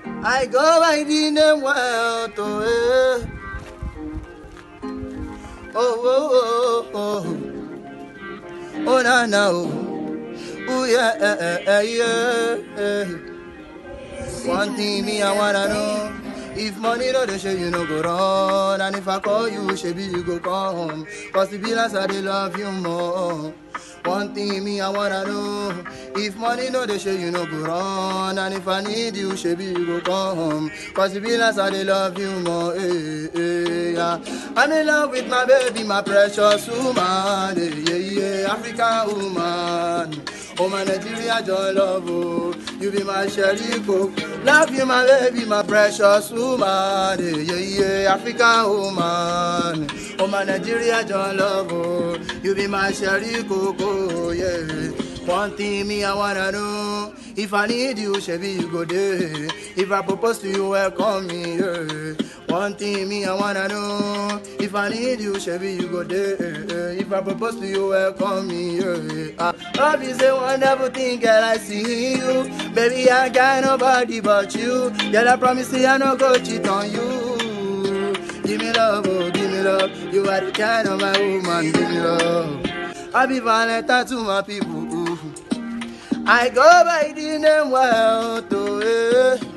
I go by the name well to eh. Oh, oh, oh, oh. Oh, na, na, oh. Oh, yeah, eh, eh, eh, yeah, eh. One thing me, I wanna know. If money no dey show you no go run And if I call you, shebi you go come Cause the be like I dey love you more One thing me I wanna know If money no dey show you no go run And if I need you, shebi you go come Cause the be like I dey love you more eh, eh, yeah. I'm in love with my baby, my precious woman eh, yeah, yeah, African woman Oh my Nigeria joy love oh You be my sherry coke Love you my baby my precious woman eh, Yeah yeah African woman Oh my Nigeria joy love oh You be my sherry coke oh yeah One thing me I wanna know If I need you shebi you go there If I propose to you welcome me yeah One thing me I wanna know If I need you shebi you go there If I propose to you welcome me yeah ah. Love is a wonderful thing, girl. I see you. Baby, I got nobody but you. Girl, I promise you, I no go cheat on you. Give me love, oh, give me love. You are the kind of my woman, give me love. I be Valentine to my people. I go by the name well to eh.